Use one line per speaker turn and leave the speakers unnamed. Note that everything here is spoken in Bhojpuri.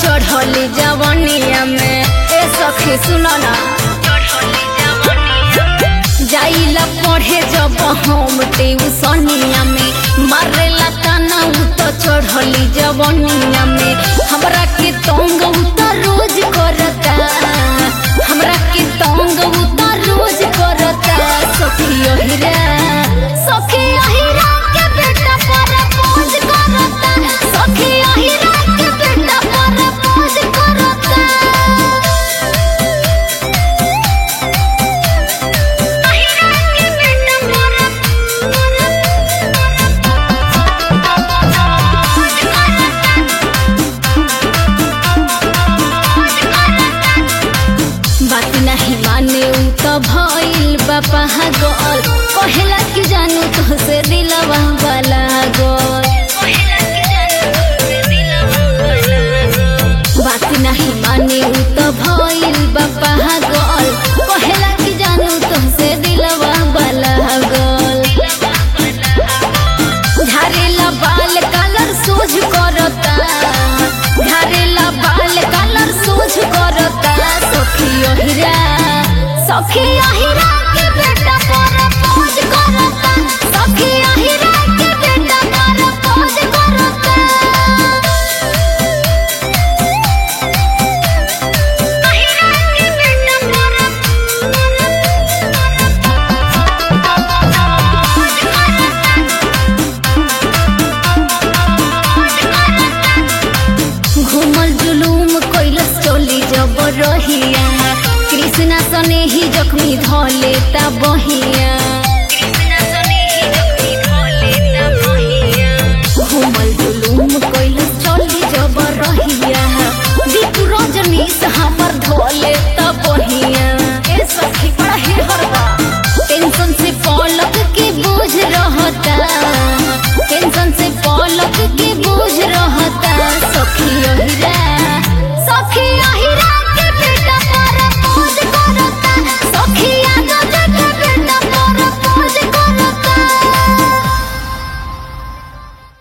चढ़ली जवनिया में ए सखी सुनो ना जाइला पढ़े जब हम ट्यूशनिया में मारेला ताना उ तो चढ़ली जवनिया में हमरा के तंग उ तो रोज करता हमरा के तंग उ तो रोज करता सखी ओहिरा सखी ओहिरा के बेटा पर पोज करता सखी ओहिरा के बेटा पर पोज करता बात नहीं माने उ तो भइल बापा गल कहेला कि जानू तो से दिलवा वाला गल बात नहीं माने उ तो भइल बापा गल कहेला कि जानू तो से दिलवा वाला गल झारेला बाल कलर सोझ करता झारेला बाल कलर सोझ करता सखी ओहिरा सखी ओहिरा के बेटा पर पोज करता सखी ओहिरा के बेटा पर पोज करता ओहिरा के बेटा घूमल जुलूम कैलस चली जब रहिया कृष्णा सने ही जख्मी धले ता बहिया घूमल जुलूम कैलस चली जब रहिया दीप रजनी हमर धोले